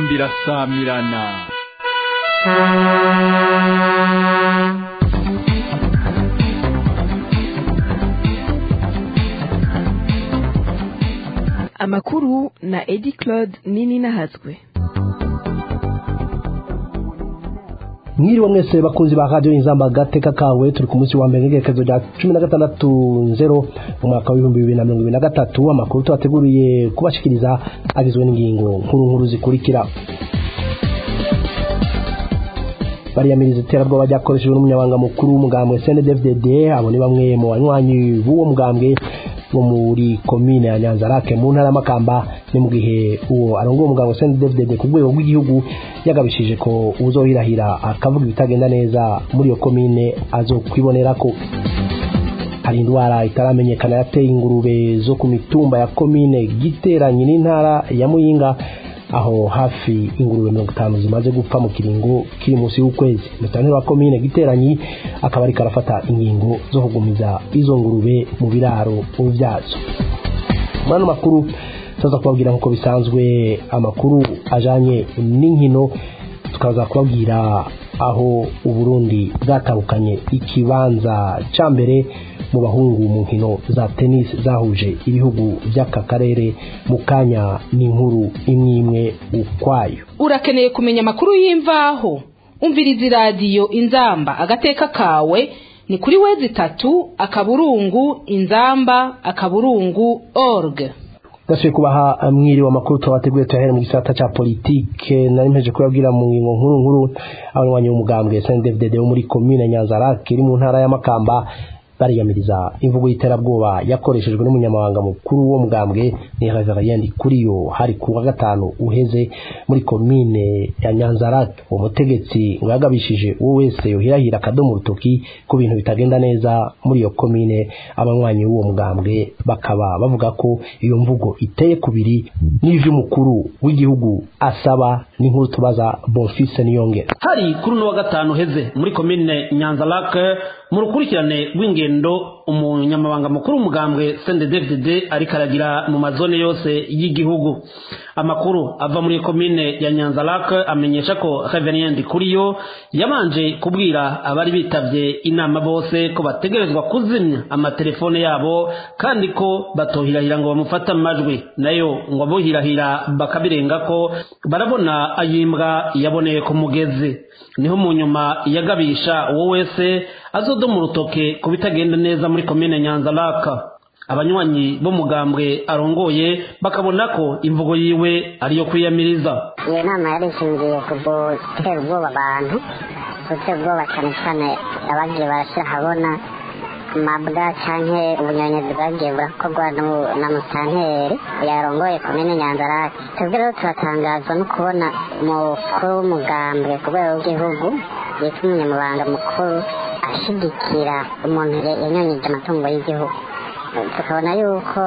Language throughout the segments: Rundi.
inzamba irasamirana amakuru na edi claude nini nahazwe mwiriwe mwese bakunzi ba radio inzamba gateka kawe turi ku munsi wa mbere n'igerekezo rya cumi na gatandatu nzero mu mwaka w'ibihumbi bibiri na mirongo ibiri na gatatu amakuru tubateguriye kubashikiriza agizwe n'ingingo nkuru nkuru zikurikira bariyamiriza iterabwoba ryakoreshejwe n'umunyabanga mukuru w'umugambwe CNDD-FDD abo ni bamwe mu banywanyi b'uwo mugambwe wo muri komine ya Nyanzarake mu ntara y'Amakamba ni mu gihe uwo arongoye umugambwe CNDD-FDD ku rwego rw'igihugu yagabishije ko uzohirahira akavuga ibitagenda neza muri iyo komine azokwibonerako hari indwara itaramenyekana yateye ingurube zo ku mitumba ya komine giteranye n'intara ya Muyinga aho hafi ingurube mirongo itanu zimaze gupfa mu kiringo kiri munsi y'ukwezi musitanteri wa komine giteranyi akaba ariko arafata ingingo zo kugumiza izo ngurube mu biraro byazo muri ano makuru tuza kubabwira nk'uko bisanzwe amakuru ajanye n'inkino tukaza kubabwira aho uburundi bwatahukanye ikibanza cya mbere mu bahungu mu nkino za tennis zahuje ibihugu by'aka karere mu kanya n'inkuru imwe imwe ukwayo urakeneye kumenya amakuru y'imvaho umviriza iradiyo inzamba agateka kawe ni kuri wezi itatu akaburungu inzamba akaburungu org gasuye kubaha mwiriwe amakuru tubateguye tuyahere mu gisata cya politike nari mpeje kubabwira mu ngingo nkuru nkuru abanywanyi b'umugambwe SNDD-FDD wo muri komine Nyanzarake iri mu ntara y'Amakamba bariyamiriza imvugo y'iterabwoba yakoreshejwe n'umunyamabanga mukuru wo mugambwe ni Reverend Kuriyo hari ku wa gatanu uheze muri komine ya Nyanzarake uwo mutegetsi ngo yagabishije uwo wese yohirahira akadomo urutoki ku bintu bitagenda neza muri iyo komine abanywanyi b'uwo mugambwe bakaba bavuga ko iyo mvugo iteye kubiri n'ivy'umukuru w'igihugu asaba n'inkuru tubaza Bonfils Niyongera hari kuri uno wa gatanu heze muri komine Nyanzarake mu rukurikirane rw'ingendo umunyamabanga mukuru w'umugambwe CNDD-FDD ariko aragira mu mazone yose y'igihugu amakuru ava muri komine ya Nyanzarake amenyesha ko Reverend Kuriyo yabanje kubwira abari bitavye inama bose ko bategerezwa kuzimya amatelefone yabo kandi ko batohirahira ngo bamufate amajwi nayo ngo abohirahira bakabirenga ko barabona ayimbwa yaboneye ku mugezi niho mu nyuma yagabisha uwo wese azodoma urutoke ku bitagenda neza muri komine Nyanzaraka abanywanyi b'umugambwe arongoye bakabona ko imvugo yiwe ariyo kwiyamiriza iyo nama yari ishingiye ku gutera ubwoba abantu gutera ubwoba cyane cyane abagiye barashyira ahabona amabwa cyangwa ubunyonyezi bwagiye burakorwa na musanteri yarongoye komine nyanzarake twebwe rero turatangazwa no kubona umukuru w'umugambwe ku rwego rw'igihugu yitwa umunyamabanga mukuru ashigikira umuntu yanyonyeje amatungo y'igihugu tukabona yuko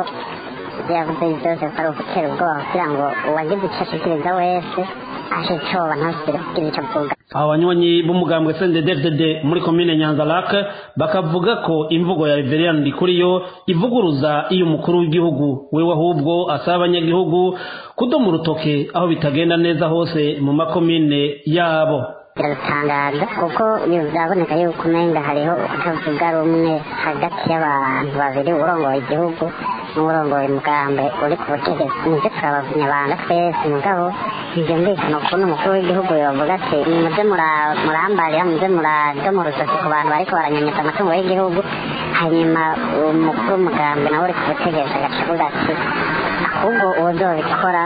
yavuze byose ko ari ugutera ubwoba kugira ngo uwagize icyo ashikiriza wese ashe icyoba ntasubire kugira icyo avuga aba banywanyi b'umugambwe CNDD-FDD muri komine Nyanzarake bakavuga ko imvugo ya Reverend Kuriyo ivuguruza iyo umukuru w'igihugu wewe ahubwo asaba abanyagihugu kudoma urutoke aho bitagenda neza hose mu makomine yabo biratangaza kuko bizaboneka yuko umenga hariho kutavuga rumwe hagati y'abantu babiri urongoye igihugu n'urongoye umugambi uri ku butegetsi nibyo turabanyabanga twese mugabo ntibyumvikana ukuntu umukuru w'igihugu yavuga ati muze murambarira muze muradoma urutoki ku bantu bariko baranyanyeza amatungo y'igihugu hanyuma umukuru w'umugambi nawe uri ku butegetsi agaca avuga ati ahubwo uwuzobikora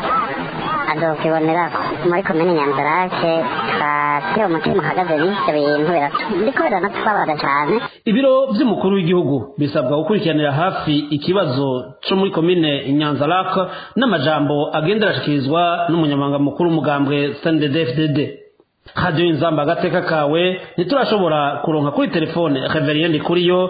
azokibonera muri komine nyanzarake twashyira umutima uhagaze n'ibyo bintu biriko biranatubabaza cyane ibiro by'umukuru w'igihugu bisabwa gukurikiranira hafi ikibazo cyo muri komine nyanzarake n'amajambo agenda arashikirizwa n'umunyamabanga mukuru w'umugambwe CNDD-FDD radiyo inzamba agateka kawe ntiturashobora kuronka kuri telefone reveriyeni kuriyo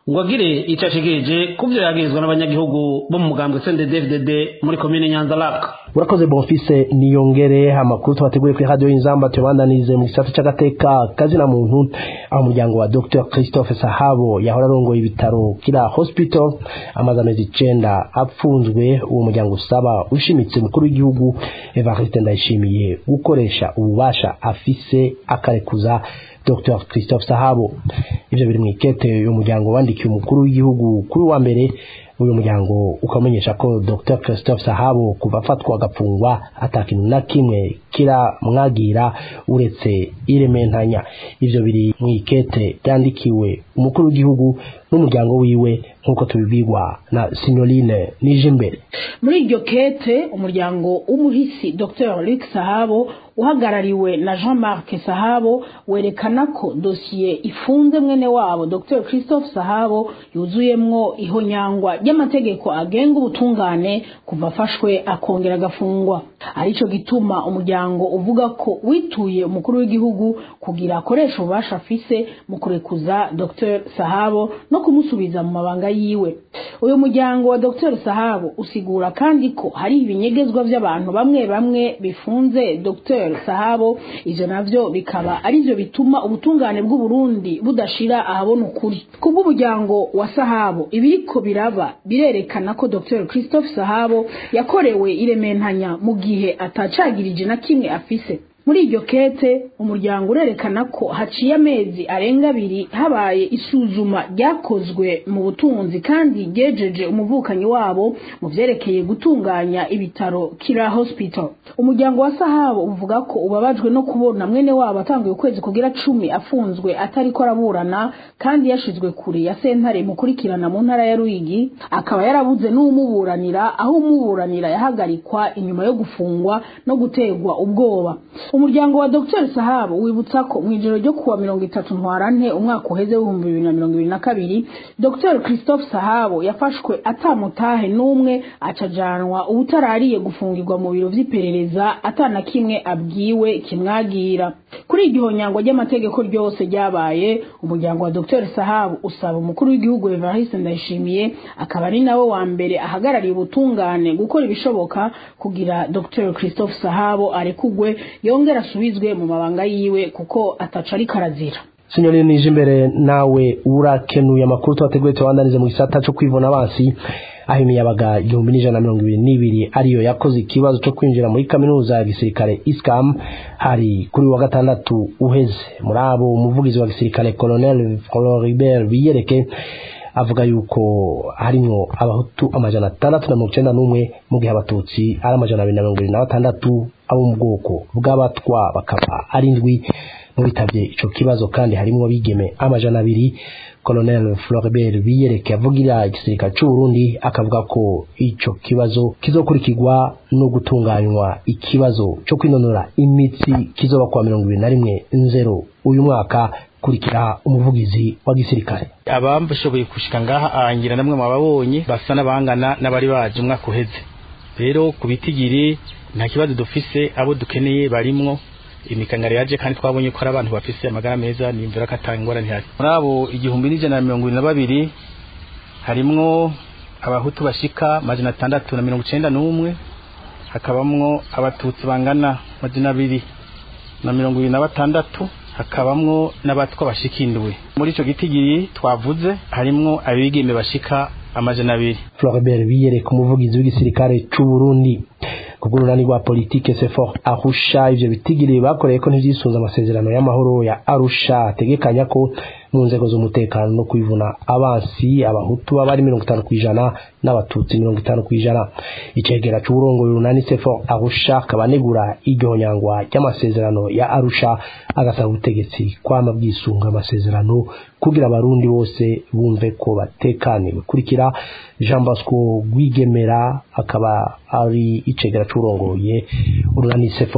ngo agire icyo ashikirije ku byo yagirizwa n'abanyagihugu bo mu mugambwe CNDD-FDD muri komine Nyanza Lac urakoze bonfise niyongere amakuru twateguye kuri radio y'inzamba tubandanirize mu gisata c'agateka kazina muntu aho umuryango wa Dr Christophe Sahabo yahora arongoye ibitaro kira hospital amaze amezi icenda apfunzwe uwo muryango usaba ushimitse mukuru w'igihugu Evariste Ndayishimiye gukoresha ububasha afise akarekuza Dr Christophe Sahabo ivyo biri mu ikete uyu muryango wandikiye umukuru w'igihugu kuri wa mbere uyu muryango ukamenyesha ko Dr Christophe Sahabo kuva afatwa agafungwa atakintu na kimwe kiramwagira uretse irementanya ivyo biri mu ikete ryandikiwe umukuru w'igihugu n'umuryango wiwe nk'uko tubibwirwa na Signoline Nijimbere muri iryo kete umuryango w'umuhisi Dr Luc Sahabo uhagarariwe na Jean-Marc Sahabo werekana ko dosiye ifunze mwene wabo Dr Christophe Sahabo yuzuyemwo ihonyangwa ry'amategeko agenga ubutungane kuva afashwe akongera agafungwa arico gituma umuryango uvuga ko wituye umukuru w'igihugu kugira akoresha ububasha afise mu kurekuza Dr Sahabo no kumusubiza mu mabanga yiwe uyu muryango wa Dr Sahabo usigura kandi ko hari ibinyegezwa vy'abantu bamwe bamwe bifunze Dr Sahabo ivyo navyo bikaba arivyo bituma ubutungane bw'u Burundi budashira ahabona ukuri kubw'umuryango wa Sahabo ibiriko biraba birerekana ko Dr Christophe Sahabo yakorewe irementanya mu gihe atacagirije na kimwe afise muri iryo kete umuryango urerekana ko haciye amezi arenga abiri habaye isuzuma ryakozwe mu butunzi kandi ryejeje umuvukanyi wabo mu vyerekeye gutunganya ibitaro kira hospital umuryango wa sahabo uvuga ko ubabajwe no kubona mwene wabo atanguye ukwezi kugira cumi afunzwe atariko araburana kandi yashizwe kure ya sentare mukurikirana mu ntara ya Ruyigi akaba yarabuze n'umuburanira aho umuburanira yahagarikwa inyuma yo gufungwa no gutegwa ubwoba umuryango wa Dr Sahabo wibutsa ko mu ijoro ryo kuwa mirongo itatu ntwarante umwaka uheze w'ibihumbi bibiri na mirongo ibiri na kabiri Dr Christophe Sahabo yafashwe atamutahe n'umwe acajanwa ubutarariye gufungirwa mu biro vy'iperereza atana kimwe abwiwe kimwagira kuri iryo nyangwa ry'amategeko ryose ryabaye umuryango wa Dr Sahabo usaba umukuru w'igihugu Evariste Ndayishimiye akaba ari nawe wa mbere ahagarariye ubutungane gukora ibishoboka kugira Dr Christophe Sahabo arekugwe yongera asubizwe mu mabanga yiwe kuko ataca ariko arazira Signori nije imbere nawe urakenuye amakuru twateguye tubandanize mu gisata cyo kwivuna abansi aho imiyabaga igihumbi n'ijana na mirongo ibiri n'ibiri ariyo yakoze ikibazo cyo kwinjira muri kaminuza ya gisirikare iskam hari kuri wa gatandatu uheze muri abo umuvugizi wa gisirikare colonel floribert biyereke avuga yuko harimwo abahutu amajana atandatu na mirongo icenda n'umwe mu gihe abatutsi ari amajana abiri na mirongo ibiri na batandatu abo mu bwoko bw'abatwa bakaba ari indwi mu bitabye ico kibazo kandi harimwo abigeme amajana abiri colonel floribert biyereke avugira igisirikare c'u Burundi akavuga ko ico kibazo kizokurikirwa no gutunganywa ikibazo co kwinonora imitsi kizoba kwa mirongo ibiri na rimwe nzero uyu mwaka kurikira umuvugizi wa gisirikare abambashoboye gushika ngaha arangira namwe mwababonye basa n'abangana n'abari baje umwaka uheze rero ku bitigiri nta kibazo dufise abo dukeneye barimwo imikangaro yaje kandi twabonye ko ari abantu bafise amagara meza nimvira ko atangora ntihari muri abo igihumbi n'ijana na mirongo ibiri na babiri harimwo abahutu bashika majana atandatu na mirongo icenda n'umwe hakabamwo abatutsi bangana majana abiri na mirongo ibiri na batandatu hakabamwo n'abatwa bashika indwi muri ico gitigiri twavuze harimwo abigeme bashika amajana abiri Floribert biyereka umuvugizi w'igisirikare c'u Burundi kubw'urunani rwa politike sefor arusha ivyo bitigiri bakoreye ko ntivyisunze amasezerano y'amahoro ya arusha ategekanya ko mu nzego z'umutekano no kwivuna abansi abahutu baba ari mirongo itanu kw'ijana n'abatutsi mirongo itanu kw'ijana icegera c'uburongoye urunani sefor arusha akaba anegura iryo nyangwa ry'amasezerano ya arusha agasaba ubutegetsi kwama bwisunga amasezerano kugira abarundi bose bumve ko batekaniwe kurikira jean bosco rwigemera akaba ari icegera c'urongoye urunani sefor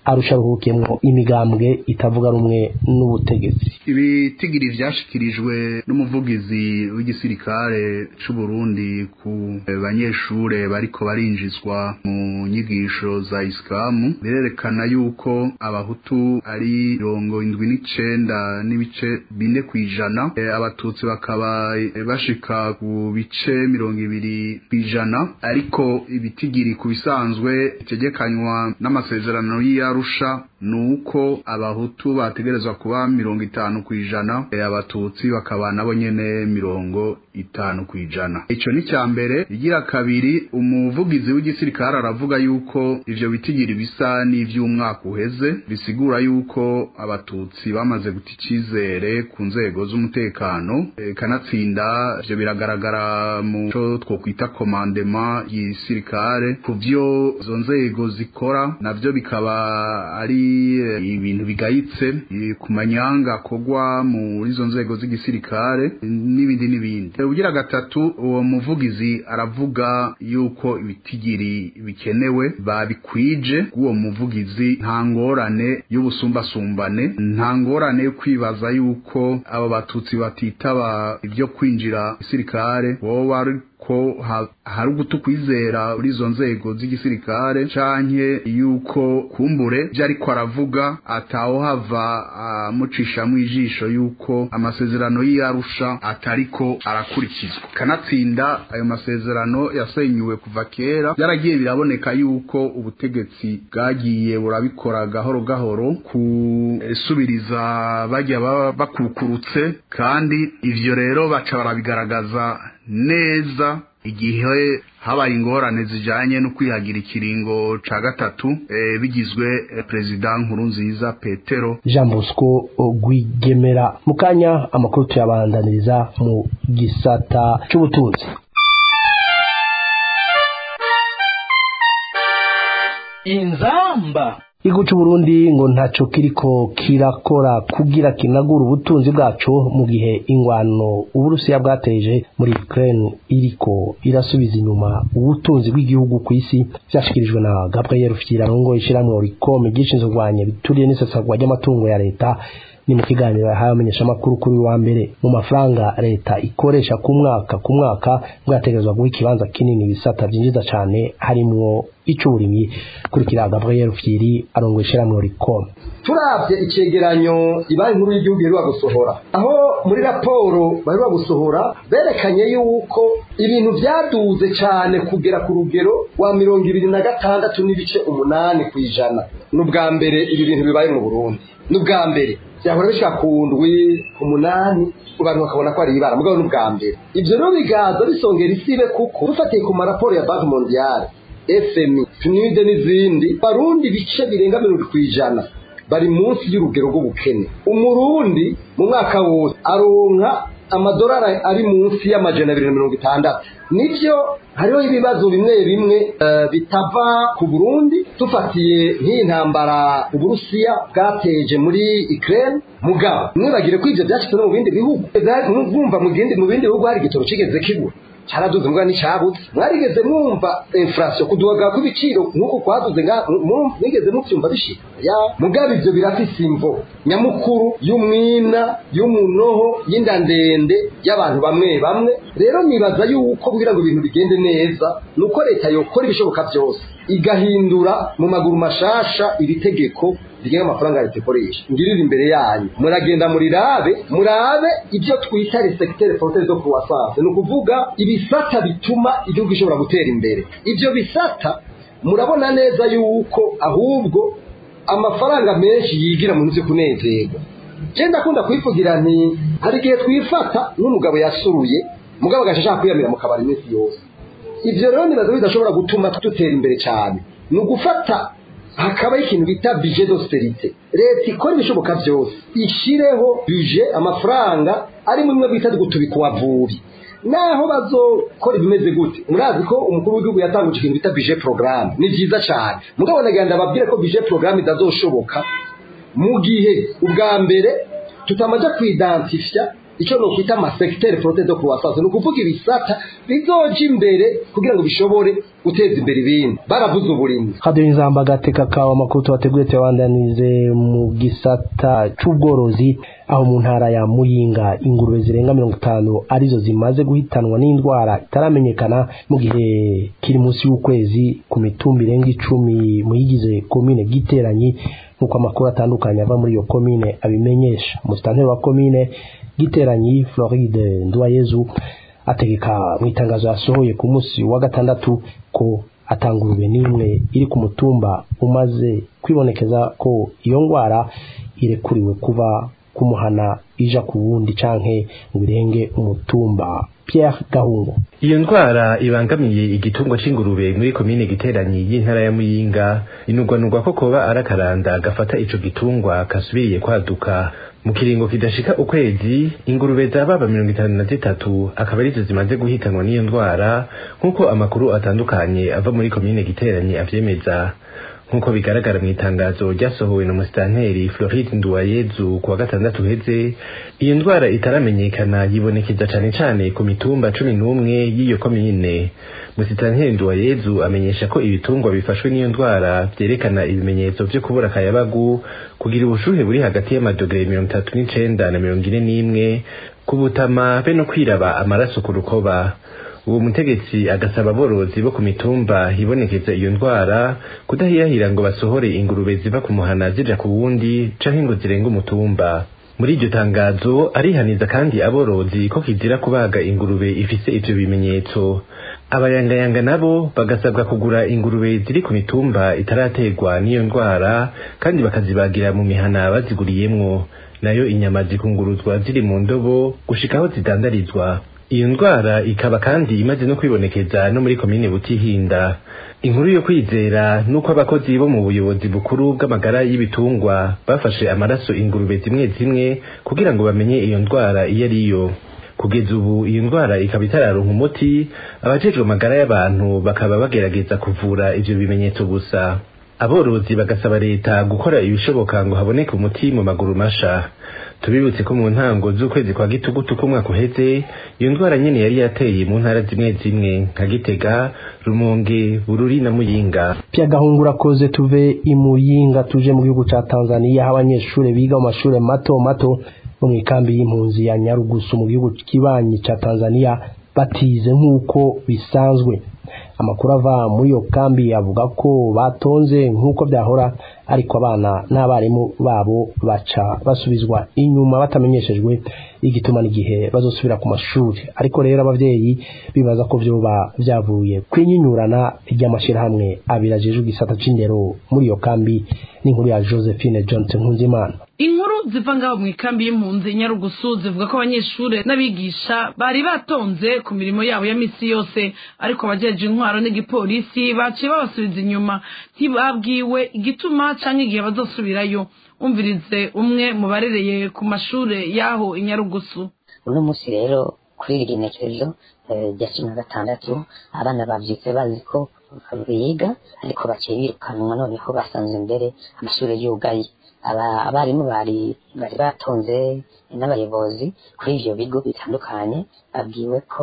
arusha ruhukiyemwo imigambwe itavuga rumwe n'ubutegetsi ibitigiri vyashikirijwe n'umuvugizi w'igisirikare c'u Burundi ku banyeshure bariko barinjizwa mu nyigisho za Islamu birerekana yuko abahutu ari mirongo indwi n'icenda n'ibice bine kw'ijana abatutsi bakaba bashika ku bice mirongo ibiri kw'ijana ariko ibitigiri ku bisanzwe bitegekanywa n'amasezerano y'Arusha nuko abahutu bategerezwa kuba mirongo itanu kw'ijana abatutsi bakaba nabo nyene mirongo itanu kw'ijana ico ni ca mbere igira kabiri umuvugizi w'igisirikare aravuga yuko ivyo bitigiri bisa n'ivy'umwaka uheze bisigura yuko abatutsi bamaze guta icizere ku nzego z'umutekano kanatsinda ivyo biragaragara mu co twokwita komandema y'igisirikare ku vyo izo nzego zikora navyo bikaba ari ibintu bigayitse ku manyanga akorwa muri izo nzego z'igisirikare n'ibindi n'ibindi ugira gatatu uwo muvugizi aravuga yuko ibitigiri bikenewe babikwije uwo muvugizi nta ngorane y'ubusumbasumbane nta ngorane yo kwibaza yuko abo batutsi batitaba ibyo kwinjira gisirikare wowe ari ko hari ugutu kwizera muri izo nzego z'igisirikare canke yuko kumbure vyo ariko aravuga atawohava amucishamwo ijisho yuko amasezerano y'iyarusha atariko arakurikizwa kanatsinda ayo masezerano yasenyuwe kuva kera byaragiye biraboneka yuko ubutegetsi bwagiye burabikora gahoro gahoro kusubiriza bajya bakukurutse kandi ivyo rero baca barabigaragaza neza igihe habaye ingorane zijanye no kwihagira ikiringo ca gatatu e, bigizwe e, perezida nkuru nziza petero jean bosco rwigemera mu kanya amakuru tuyabandaniriza mu gisata c'ubutunzi inzamba igihugu cy'u Burundi ngo ntaco kiriko kirakora kugira kinagura ubutunzi bwaco mu gihe ingwano uburusiya bwateje muri Ukraine iriko irasubiza inyuma ubutunzi bw'igihugu ku isi vyashikirijwe na Gabriel Fyirango ishiramwe Ricom gishinzwe kurwanya bituriye n'isesagwa ry'amatungo ya leta ni mu kiganiro yahawe amenyeshamakuru kuri wa mbere mu mafaranga leta ikoresha ku mwaka ku mwaka mwategerezwa guha ikibanza kinini ibisata byinjiza cyane harimwo icy'uburimyi kurikira Gabriel Fyiri arongo ishiramwe Ricom turavye icegeranyo ibanki nkuru y'igihugu iheruka gusohora aho muri raporo baheruka gusohora berekanye yuko ibintu vyaduze cane kugera ku rugero rwa mirongo ibiri na gatandatu n'ibice umunani ku ijana ni ubwa mbere ibi bintu bibaye mu burundi ni ubwa mbere byahora bishika ku ndwi ku munani abantu bakabona ko ari ibara mugabo ni ubwa mbere ivyo rero bigaza bisongera isibe kuko dufatiye ku maraporo ya banki mondiale fmi fnide n'izindi barundi ibice birenga mirongo kw'ijana bari munsi y'urugero rw'ubukene umurundi mu mwaka wose aronka amadolari ari munsi y'amajana abiri na mirongo itandatu nibyo hariho ibibazo bimwe bimwe bitava ku burundi dufatiye nk'iyi ntambara uburusiya bwateje muri ukraine mugabo mwibagire ko ivyo vyashitse no mu bindi bihugu mwumva mu bindi bihugu hari igitoro kigeze kigura cyaraduze mbwa n'icyabuze mwarigeze mwumva inflation kuduga kw'ibiciro nk'uko kwaduze mwigeze muvyumva bishika ya mugabe ivyo birafise imvo nyamukuru y'umwina y'umunoho y'inda ndende y'abantu bamwe bamwe rero nibaza yuko kugira ngo ibintu bigende neza nuko leta yokora ibishoboka byose igahindura mu maguru mashasha iri tegeko rigenga amafaranga leta ikoresha ngirira imbere yanyu muragenda murirabe murabe ibyo twita les secteurs porteurs de croissance ni ukuvuga ibisata bituma igihugu gishobora gutera imbere ibyo bisata murabona neza yuko ahubwo amafaranga menshi yigira mu nzi kunezerwa je ndakunda kwivugira nti hari igihe twifata n'umugabo yasuruye mugabo agashaka kwiyamira mu kabari iminsi yose ivyo rero nibaza bidashobora gutuma dutera imbere cyane ni ugufata hakabaho ikintu bita bije d'austerite leta ikora ibishoboka byose ishireho bije amafaranga ari mu bimwe bita gutubika uwavubi naho bazokora ibimeze gute murazi ko umukuru w'igihugu yatanguje ikintu bita bije programme ni byiza cyane mugabo nagira ndababwire ko bije programme idazoshoboka mu gihe ubwa mbere tutamaze kwidantifya icyo nokwita amasekiteri porote do croissance ni ukuvuga ibisata bizoja imbere kugira ngo bishobore guteza imbere ibindi baravuze uburimyi radio inzamba agateka kawe amakuru tubateguye tuyabandanirize mu gisata c'ubworozi aho mu ntara ya muyinga ingurube zirenga mirongo itanu arizo zimaze guhitanwa n'indwara itaramenyekana mu gihe kiri munsi y'ukwezi ku mitumba irenga icumi muyigize komine giteranyi nk'uko amakuru atandukanye ava muri iyo komine abimenyesha umusitanteri wa komine giteranyi floride ndwayezu ategeka mu itangazo yasohoye ku munsi wa gatandatu ko atangurube n'imwe iri ku mutumba umaze kwibonekeza ko iyo ndwara irekuriwe kuva kumuhana ija ku wundi canke ngo birenge umutumba Pierre Gahungu iyo ndwara ibangamiye igitungwa c'ingurube muri komine giteranyi y'intara ya muyinga inugwanugwa ko koba arakaranda gafata ico gitungwa kasubiriye kwaduka mu kiringo kidashika ukwezi ingurube zababa mirongo itanu na zitatu akaba arizo zimaze guhitanwa n'iyo ndwara nk'uko amakuru atandukanye ava muri komine giteranyi avyemeza nk'uko bigaragara mu itangazo ryasohowe na musitanteri Floride Nduwayezu kuwa gatandatu heze iyo ndwara itaramenyekana yibonekeza cane cane ku mitumba cumi n'umwe y'iyo komine musitanteri Nduwayezu amenyesha ko ibitungwa bifashwe n'iyo ndwara vyerekana ibimenyetso vyo kubura akayabagu kugira ubushuhe buri hagati y'amadogere mirongo itatu n'icenda na mirongo ine n'imwe kubutama be no kwiraba amaraso ku rukoba uwo mutegetsi agasaba aborozi bo ku mitumba hibonekeza iyo ndwara kudahirahira ngo basohore ingurube ziva ku muhana zija ku wundi canke ngo zirenga umutumba muri iryo tangazo arihaniza kandi aborozi ko kizira kubaga ingurube ifise ivyo bimenyetso abayangayanga nabo bagasabwa kugura ingurube ziri ku mitumba itarategwa n'iyo ndwara kandi bakazibagira mu mihana baziguriyemwo nayo inyama zikunguruzwa ziri mu ndobo gushika aho zidandarizwa iyo ndwara ikaba kandi imaze no kwibonekeza no muri komine butihinda inkuru yo kwizera nuko abakozi bo mu buyobozi bukuru bw'amagara y'ibitungwa bafashe amaraso ingurube zimwe zimwe kugira ngo bamenye iyo ndwara iyo ariyo kugeza ubu iyo ndwara ikaba itararonka umuti abajejwe amagara y'abantu bakaba bagerageza kuvura ivyo bimenyetso gusa aborozi bagasaba leta gukora ibishoboka ngo haboneke umuti mu maguru masha tubibutse ko mu ntango z'ukwezi kwa gitugutu k'umwaka uheze iyo ndwara nyene yari yateye mu ntara zimwe zimwe nka gitega rumonge bururi na muyinga Pierre Gahungu urakoze tuve imuyinga tuje mu gihugu ca Tanzania aho abanyeshure biga mu mashure mato mato bo mu ikambi y'impunzi ya Nyarugusu mu gihugu kibanyi ca Tanzania batize nk'uko bisanzwe amakuru ava muri iyo kambi avuga ko batonze nk'uko byahora ariko abana n'abarimu babo baca basubizwa inyuma batamenyeshejwe igituma n'igihe bazosubira ku mashuri ariko rero abavyeyi bibaza ko vyoba vyavuye kwinyinyurana ry'amashirahamwe abiri ajejwe igisata c'indero muri iyo kambi n'inkuru ya Josephine Johnson Nkunzimana inkuru ziva ngaho mu ikambi y'impunzi nyarugusu zivuga ko abanyeshuri n'abigisha bari batonze ku mirimo yabo ya misi yose ariko abajeje intwaro n'igipolisi baciye babasubiza inyuma ntibabwiwe igituma canke igihe bazosubirayo umvirize umwe mu barereye ku mashure y'aho inyarugusu uno munsi rero kuri iri genekerezo rya cumi na gatandatu abana bavyutse bazi ko biga ariko baciye birukanwa noneho basanze imbere amashuri yugaye abarimu bari bari batonze n'abayobozi kuri ivyo bigo bitandukanye babwiwe ko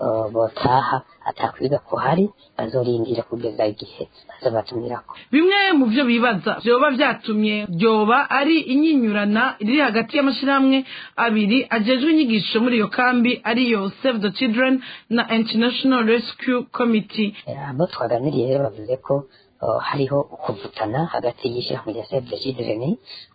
botaha atakwiga ko hari bazorindira kugeza igihe bazobatumirako bimwe mu vyo bibaza vyoba vyatumye vyoba ari inyinyurana riri hagati y'amashirahamwe abiri ajejwe inyigisho muri iyo kambi ariyo save the children na international rescue committee abo twaganiriye rero bavuze ko hariho ukuvutana hagati y'ishyirahamwe rya save the children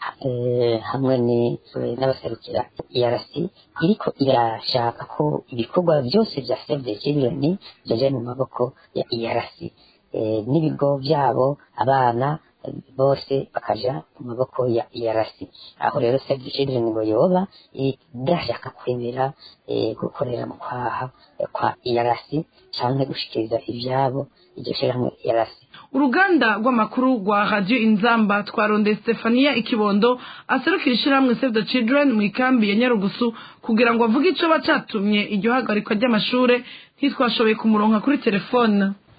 hamwe n'abaserukira ERC iriko irashaka ko ibikorwa byose bya save the children byaje mu maboko ya ERC n'ibigo byabo abana bose bakaja mu maboko ya ERC aho rero save the children ngo yoba idashaka kwemera gukorera mu kwaha kwa ERC canke gushikiriza ivyabo iryo shyirahamwe ERC uruganda rw'amakuru rwa radio inzamba twaronde stefania ikibondo aserukira ishyirahamwe save the children mu ikambi ya nyarugusu kugira ngo avuge ico bacatumye iryo hagarikwa ry'amashure ntitwashoboye kumuronka kuri telefone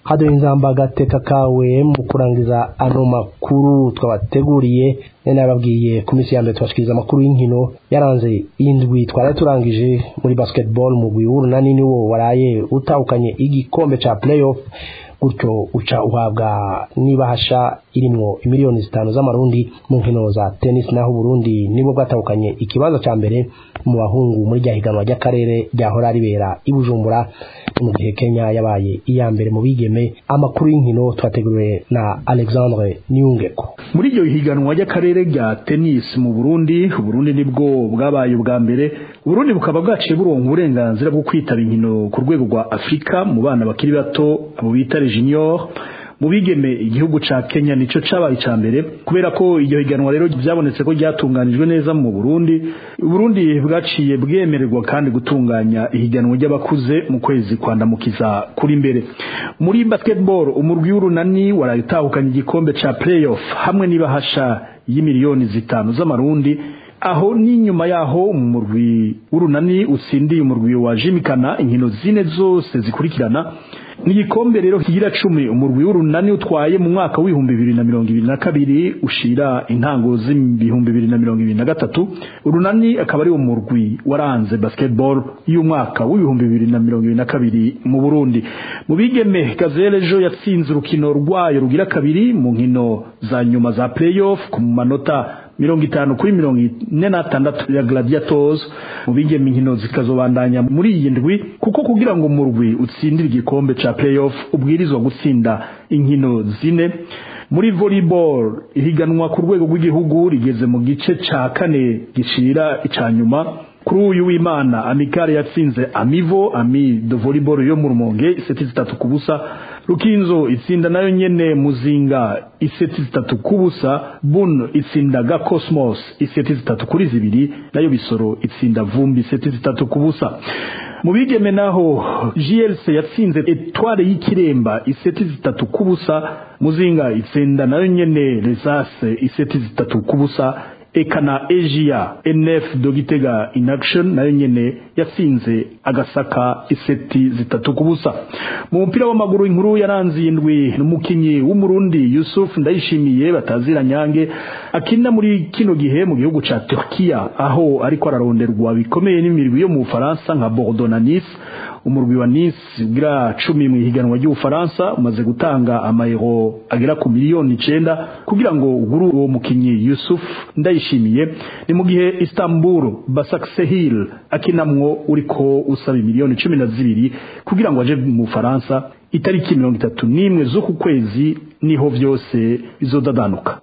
haduye inzamba agateka kawe mu kurangiza ano makuru twabateguriye nene yababwiye ku minsi ya mbere tubashikiriza amakuru y'inkino yaranze indwi twari turangije muri basketball mu w'urunani niwo waraye utahukanye igikombe ca playoff gutyo uca uhabwa n'ibahasha irimwo imiliyoni zitanu z'amarundi mu nkino za tennis naho Burundi nibwo bwatahukanye ikibanza ca mbere mu bahungu muri rya higanwa ry'akarere ryahora ribera i Bujumbura mu gihe Kenya yabaye iya mbere mu bigeme amakuru y'inkino twateguriwe na Alexandre Niyungeko muri iryo higanwa ry'akarere rya tennis mu Burundi Burundi nibwo bwabaye ubwa mbere Burundi bukaba bwaciye buronka uburenganzira bwo kwitaba inkino ku rwego rwa Afrika mu bana bakiri bato abo bita junior mu bigeme igihugu ca Kenya nico cabaye ca mbere kubera ko iryo higanwa rero byabonetse ko ryatunganijwe neza mu Burundi Burundi bwaciye bwemererwa kandi gutunganya ihiganwa ry'abakuze mu kwezi kwandamukiza kuri mbere muri basketball umurwi w'urunani warayitahukanye igikombe ca playoff hamwe n'ibahasha y'imiliyoni zitanu z'amarundi aho n'inyuma yaho umurwi w'urunani utsindiye umurwi wa Jimikana inkino zine zose zikurikirana n'igikombe rero kigira cumi umurwi w'urunani utwaye mu mwaka w'ibihumbi bibiri na mirongo ibiri na kabiri ushira intango z'ibihumbi bibiri na mirongo ibiri na gatatu urunani akaba ari umurwi waranze basketball y'umwaka w'ibihumbi bibiri na mirongo ibiri na kabiri mu Burundi mu bigeme Gazelle ejo yatsinze urukino rwayo rugira kabiri mu nkino za nyuma za playoff ku manota mirongo itanu kuri mirongo ine n'atandatu ya gladiators mu bigeme inkino zikazobandanya muri iyi ndwi kuko kugira ngo umurwi utsindire igikombe ca playoff ubwirizwa gutsinda inkino zine muri volleyball ihiganwa ku rwego rw'igihugu rigeze mu gice ca kane gishira ica nyuma kuri uyu w'imana amikare yatsinze amivo ami de volleyball yo mu rumonge iseti zitatu ku busa rukinzo itsinda nayo nyene muzinga iseti zitatu ku busa bun itsinda ga cosmos iseti zitatu kuri zibiri nayo bisoro itsinda vumbi iseti zitatu ku busa mu bigeme naho GLC yatsinze etware y'ikiremba iseti zitatu ku busa muzinga itsinda nayo nyene resase iseti zitatu ku busa eka na Asia NF Dogitega in action nayo nyene yatsinze agasaka iseti zitatu kubusa mu mupira w'amaguru inkuru yaranze indwi n'umukinyi w'umurundi Yusuf Ndayishimiye batazira nyange akina muri kino gihe mu gihugu ca Turkiya aho ariko araronderwa bikomeye n'imirwi yo mu Faransa nka Bordeaux na Nice umurwi wa Nice ugira cumi mu ihiganwa ry'Ufaransa umaze gutanga amayero agera ku miliyoni icenda kugira ngo uguru uwo mukinyi Yusuf ndayishimiye ni mu gihe Istanbul Basaksehir akinamwo uriko usaba miliyoni cumi na zibiri kugira ngo aje mu Faransa itariki mirongo itatu n'imwe z'uku kwezi niho vyose bizodadanuka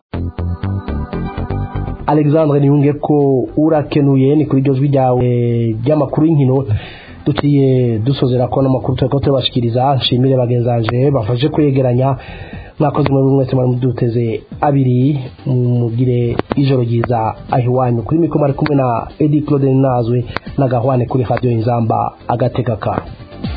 Alexandre niyunge ko urakenuye ni kuri iryo jwi ryawe ry'amakuru y'inkino duciye dusozera ko n'amakuru turiko turabashikiriza nshimire bagenzanje bafashe kwegeranya mwakoze muri mwese mwari muduteze abiri mugire ijoro ryiza aho iwanyu kuri mikoro ari kumwe na Eddie Claude Nazwe na Gahwane kuri Radio Inzamba agateka ka